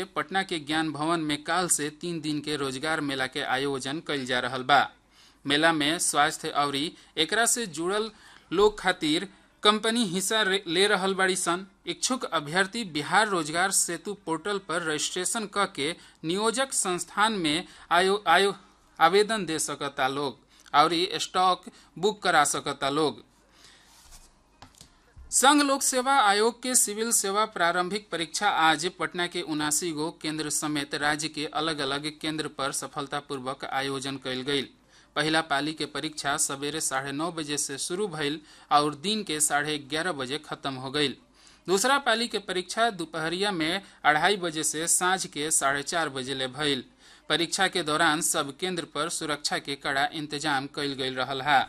पटना के ज्ञान भवन में काल से तीन दिन के रोजगार मेला के आयोजन कइल जा रहल बा मेला में स्वास्थ्य अवरी एकरा से जुड़ल लोग खातिर कंपनी हिस्सा ले रहल बाड़ी सन इच्छुक अभ्यर्थी बिहार रोजगार सेतु पोर्टल पर रजिस्ट्रेशन क के नियोजक संस्थान में आयो, आयो आवेदन दे सकता लोग और स्टॉक बुक करा सकता लोग संघ लोक सेवा आयोग के सिविल सेवा प्रारंभिक परीक्षा आज पटना के उनासी गो केंद्र समेत राज्य के अलग अलग केंद्र पर सफलतापूर्वक आयोजन कयल गई पहला पाली के परीक्षा सवेरे साढ़े नौ बजे से शुरू भइल और दिन के साढ़े ग्यारह बजे खत्म हो गई दूसरा पाली के परीक्षा दोपहरिया में अढ़ाई बजे से सांझ के साढ़े चार बजे ले भइल परीक्षा के दौरान सब केंद्र पर सुरक्षा के कड़ा इंतजाम कयल गयल रहल है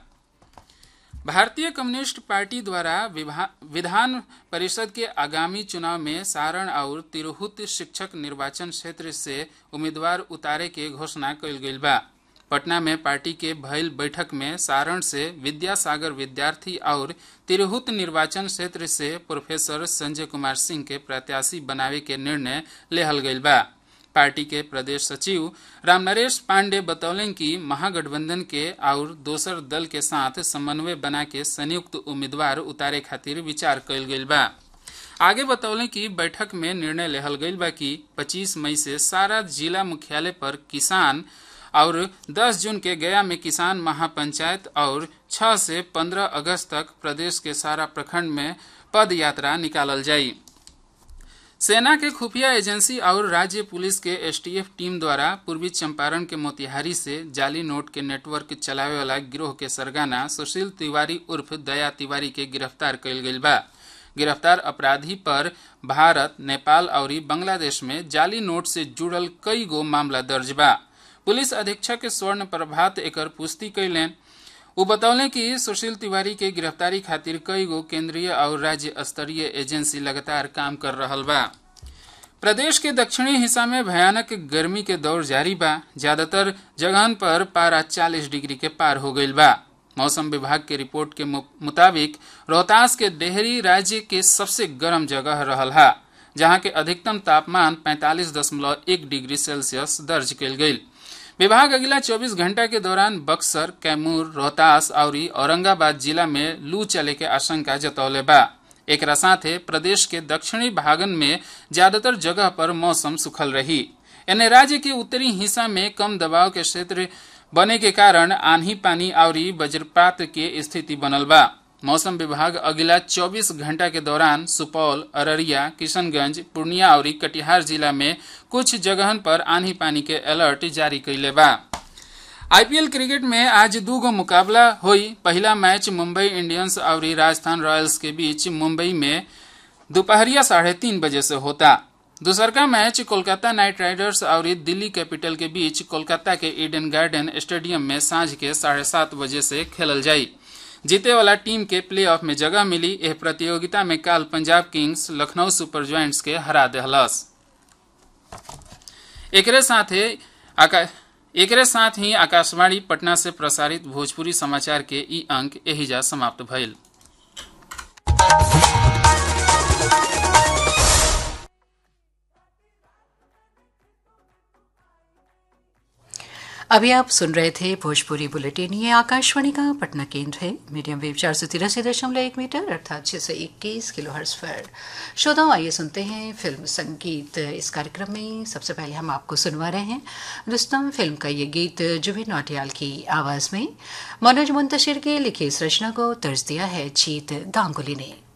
भारतीय कम्युनिस्ट पार्टी द्वारा विधान परिषद के आगामी चुनाव में सारण और तिरहुत शिक्षक निर्वाचन क्षेत्र से उम्मीदवार उतारे के घोषणा कयल गई बा पटना में पार्टी के भइल बैठक में सारण से विद्यासागर विद्यार्थी और तिरहुत निर्वाचन क्षेत्र से प्रोफेसर संजय कुमार सिंह के प्रत्याशी बनावे के निर्णय लेहल गई बा पार्टी के प्रदेश सचिव रामनरेश पांडे बतौलन कि महागठबंधन के और दोसर दल के साथ समन्वय बना के संयुक्त उम्मीदवार उतारे खातिर विचार कयल गई बा आगे बतौले कि बैठक में निर्णय लेहल गई बा कि 25 मई से सारा जिला मुख्यालय पर किसान और 10 जून के गया में किसान महापंचायत और 6 से 15 अगस्त तक प्रदेश के सारा प्रखंड में पद यात्रा निकालल जाई सेना के खुफिया एजेंसी और राज्य पुलिस के एसटीएफ टीम द्वारा पूर्वी चंपारण के मोतिहारी से जाली नोट के नेटवर्क चलावे वाला गिरोह के सरगना सुशील तिवारी उर्फ दया तिवारी के गिरफ्तार कयल गई बा गिरफ्तार अपराधी पर भारत नेपाल और बांग्लादेश में जाली नोट से जुड़ल कई गो मामला दर्ज बा पुलिस अधीक्षक स्वर्ण प्रभात एकर पुष्टि कैलेन वो बतौले कि सुशील तिवारी के गिरफ्तारी खातिर कई गो केंद्रीय और राज्य स्तरीय एजेंसी लगातार काम कर रहल बा प्रदेश के दक्षिणी हिस्सा में भयानक गर्मी के दौर जारी बा ज्यादातर जगहन पर पारा 40 डिग्री के पार हो गई बा मौसम विभाग के रिपोर्ट के मुताबिक रोहतास के डेहरी राज्य के सबसे गर्म जगह रहल हा जहां के अधिकतम तापमान 45.1 डिग्री सेल्सियस दर्ज कयल गई विभाग अगला 24 घंटा के दौरान बक्सर कैमूर रोहतास और औरंगाबाद जिला में लू चले के आशंका जतौले बा एक साथे प्रदेश के दक्षिणी भागन में ज्यादातर जगह पर मौसम सुखल रही एने राज्य के उत्तरी हिस्सा में कम दबाव के क्षेत्र बने के कारण आंधी पानी और वज्रपात के स्थिति बनल बा मौसम विभाग अगला 24 घंटा के दौरान सुपौल अररिया किशनगंज पूर्णिया और कटिहार जिला में कुछ जगहन पर आंधी पानी के अलर्ट जारी कैले बा आईपीएल क्रिकेट में आज दू गो मुकाबला हुई पहला मैच मुंबई इंडियंस और राजस्थान रॉयल्स के बीच मुंबई में दोपहरिया साढ़े तीन बजे से होता दूसरका मैच कोलकाता नाइट राइडर्स और दिल्ली कैपिटल के बीच कोलकाता के ईडन गार्डन स्टेडियम में सांझ के साढ़े सात बजे से खेलल जाई जीते वाला टीम के प्लेऑफ में जगह मिली यह प्रतियोगिता में काल Punjab Kings Lucknow Super Giants के हरा दहलस एकरे साथ एकरे साथ ही आकाशवाणी पटना से प्रसारित भोजपुरी समाचार के ई अंक एहिजा समाप्त भइल अभी आप सुन रहे थे भोजपुरी बुलेटिन ये आकाशवाणी का पटना केंद्र है मीडियम वेव चार सौ तिरासी दशमलव एक मीटर अर्थात छः सौ इक्कीस किलो हर्स पर श्रोताओं आइए सुनते हैं फिल्म संगीत इस कार्यक्रम में सबसे पहले हम आपको सुनवा रहे हैं रुस्तम फिल्म का ये गीत जुबिन नौटियाल की आवाज़ में मनोज मुंतशिर के लिखी इस रचना को तर्ज दिया है जीत गांगुली ने